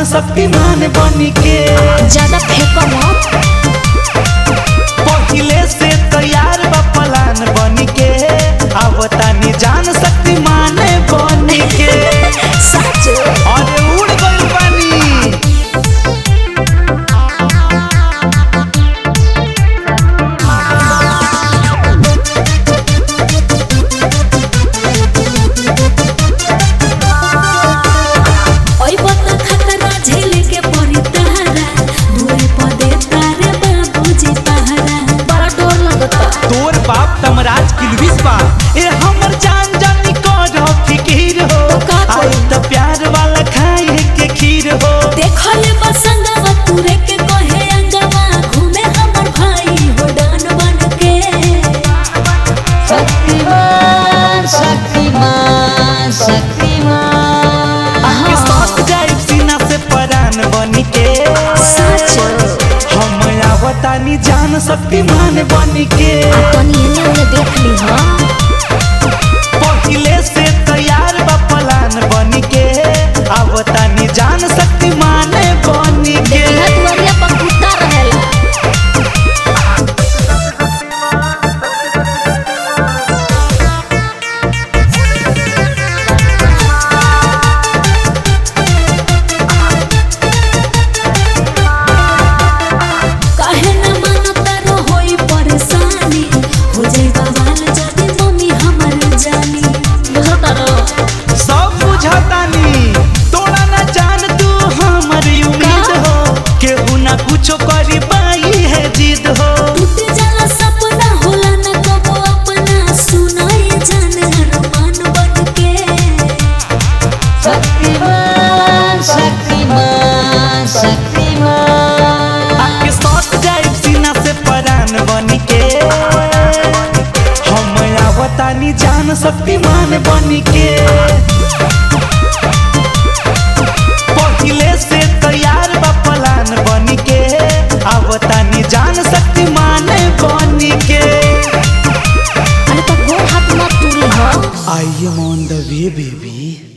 जान शक्तिमान बनी के ज्यादा फेंको मत पहिले से तैयार बा प्लान बनी के अब तानी जान शक्तिमान बनी के सच अरे उड़ गइल बानी ओई बत खतरा झेले के पड़ी तहरा दूरे पदे तारे बाबूजी पहरा बड़ा डर लगता तोर बाप तमराज किलबिस बा ए हमर जान जानी कर फिकीर हो तो का करी? आई त प्यार वाला खाए के खीर हो देखले बसंगवा तुरे के कहे अंगवा घूमे हमर भाई हो डान बन के शक्तिमान शक्तिमान शक्तिमान के साथ जाए सीना से परान बनी के सच हम आवतानी जान शक्तिमान बनी के तनी एने ओने देख ली हां पहिले से तैयार बा प्लान बनी के आवतानी जान शक्तिमान बनी के देखला दुआरिया पर कुत्ता रहेला काहे न मानता रो होई परेशानी हो जाई बवाल जदी मम्मी हमर जानी बुझता रो सब बुझतानी तोरा ना जान तू हमर उम्मीद का? हो केहू ना कुछो करी पाई है जिद हो टूट जाला सपना होला न कबो अपना सुनाई जान अरमान बन के शक्तिमान शक्तिमान शक्तिमान आके सट जाए सीना से परान बनी के हम आवतानी जान शक्तिमान बनी के पहिले से तैयार बा प्लान बनी के आवतानी जान शक्तिमान बनी के अरे तो गोड़ हाथ मत टूरी हो I am on the way baby